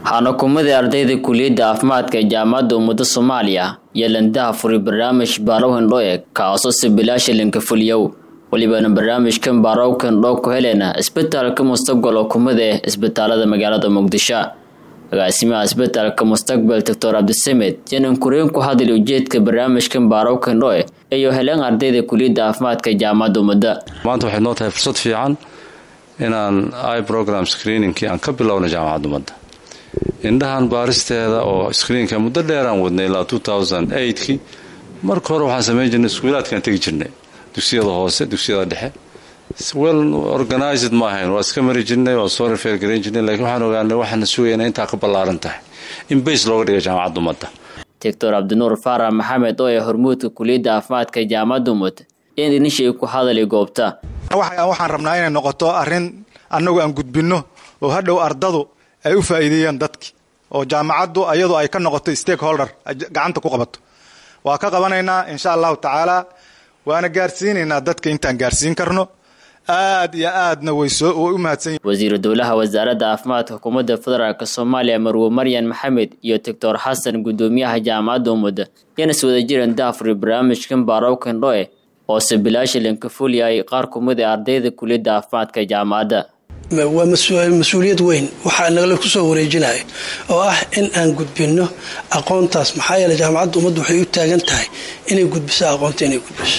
waxaana kumadii ardayda kuliyadda caafimaadka ee jaamacadda ummada soomaaliya iyo landaha furay barnaamij baaraw hindhoe kaasoo si bilaasha linka fuliyow welibana barnaamijkan baaraw hindhoo ku helena isbitaalka mustaqbal oo kumid ah isbitaalada magaalada muqdisho agaasimaha isbitaalka mustaqbal doctor cabdisamed yanan kureen ku hadlay ujeedka barnaamijkan baaraw hindhoe iyo heleen ardayda kuliyadda caafimaadka ee jaamacadda ummadda maanta waxay noo tahay fursad fiican inaan i program screeningkii aan ka bilowna jaamacadda ummadda indhahan baaristeeda oo screenka muddo dheeraan wadnay ilaa kii marka hore waxaan samayn jirnay iskuulaadkaan tegi jirnay dugsiyada hoose dugsiyada dhexe well organized ma ahayn waa iska mari jirnay waa soo rifeer garayn jirnay lakiin waxaan ogaanay waxaana sugayna intaa ka ballaaran tahay in bays looga dhiga jaamacadda ummadda doctor cabdinuur faarax maxamed oo ah hormuudka kuliyadda caafimaadka ee jaamacadda ummad in inishay ku hadalay goobta waxaan rabnaa inay noqoto arrin annagu aan gudbinno oo hadhow ardadu ay u faa'iideeyaan dadki oo jaamacaddu ayadu ay ka noqoto stakeholder gacanta ku qabato waa ka qabanaynaa insha allahu tacaala waana gaarsiinaynaa dadka intaan gaarsiin karno aad iyo aadna way u mahadsan wasiiru dowlaha wasaaradda caafimaadka xukuumadda federaalk soomaaliya marwe maryan maxamed iyo doctor xasan guddoomiyaha jaamacadda ummadda yana is wada jiran daafuri barnaamijkan baaraw kendhoe oo se bilaasha linka fuliyay qaar kumid ee ardayda kuliyadda caafimaadka jaamacadda waa mas-uuliyad weyn waxaa nagala kusoo wareejinaya oo ah in aan gudbinno aqoontaas maxaa yeele jaamacadda ummaddu waxay u taagan tahay inay gudbiso aqoonta inay gudbiso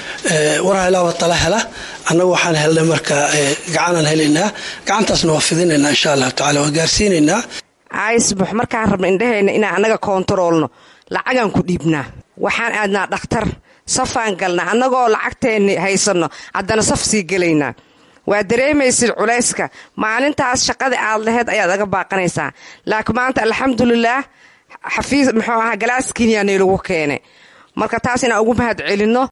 war helaaba tala hela annagu waxaan helnay markaa gacanaan helaynaa gacantaasna waa fidinaynaa insha allahu tacala waa gaarsiinaynaa aisbux markaan rabna indhahayna inaan annaga koontaroolno lacagaan ku dhiibnaa waxaan aadnaa dhakhtar safaan galnaa annagoo lacagteenni haysanno haddana saf sii gelaynaa waa dareemaysid culayska maalintaas shaqada aad laheyd ayaad aga baaqanaysaa laakiin maanta alxamdulilaah xafiis muxuu ahaa galaaskiiniyaa naylagu keenay marka taas inaan ugu mahad celinno